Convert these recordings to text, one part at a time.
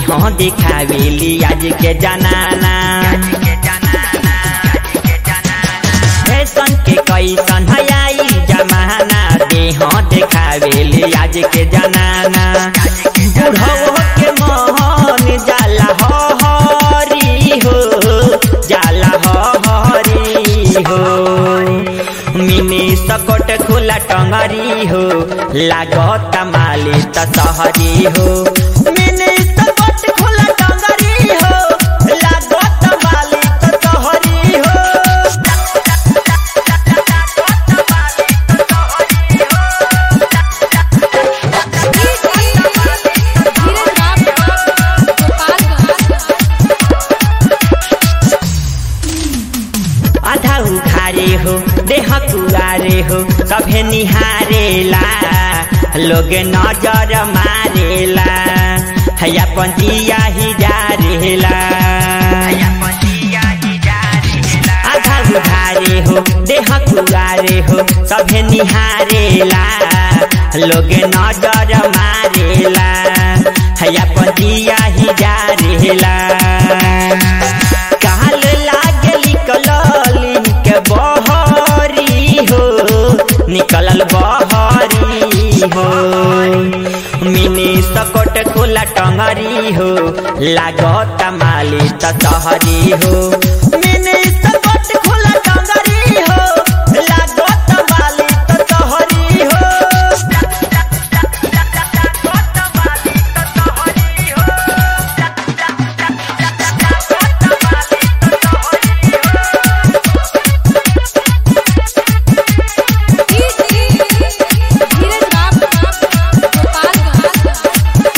देह दिखावेली आज के जनाना फैशन के कैसन है आई जमाना देह दिखावेली आज के जनाना बुढ़ो के मोहन जाला हो हरी हो जाला हो हरी हो मिनी सकट खुला टंगरी हो लागत माली त सहरी हो मिनी सकट खुला टंगरी हो लागत माली त सहरी हो धीरज बाप गोपालगंज आधा उखारे हो देह कुआरे हो सभे निहारेला लोग नजर मारेला है अपन जिया ही जारेला आधा उधारे हो देह कुआरे हो सभे निहारेला लोग नजर मारेला है अपन जिया ही जारेला काल लागली कललिन के बहरी हो निकलल बहरी हो मिनी सकट खोला टंगरी हो लागत माली त सहरी हो मिनी सकट खोला टंगरी हो लागत माली त सहरी हो धीरज बाप गोपालगंज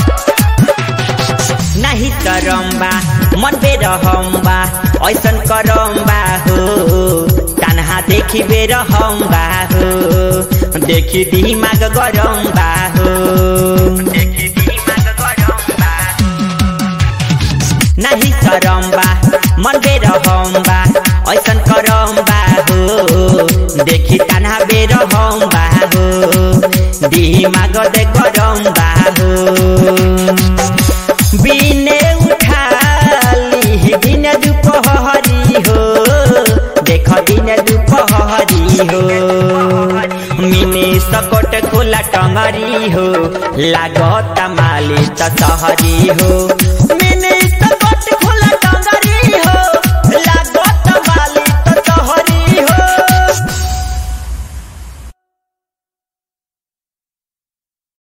नाही करम्बा मन बेरहम्बा ऐसन करम्बा हो तानहा देखि बेरहम्बा हो देखि दिमाग गरम्बा हो नाही करम्बा मन बेरहम्बा ऐसन करम्बा हो देखि तानहा बेरहम्बा हो दिमाग दे गरम्बा हो बिने उठाली दिन दुपहरी हो देख दिन दुपहरी हो मिनी सकट खोला टंगरी हो लागत माली त सहरी हो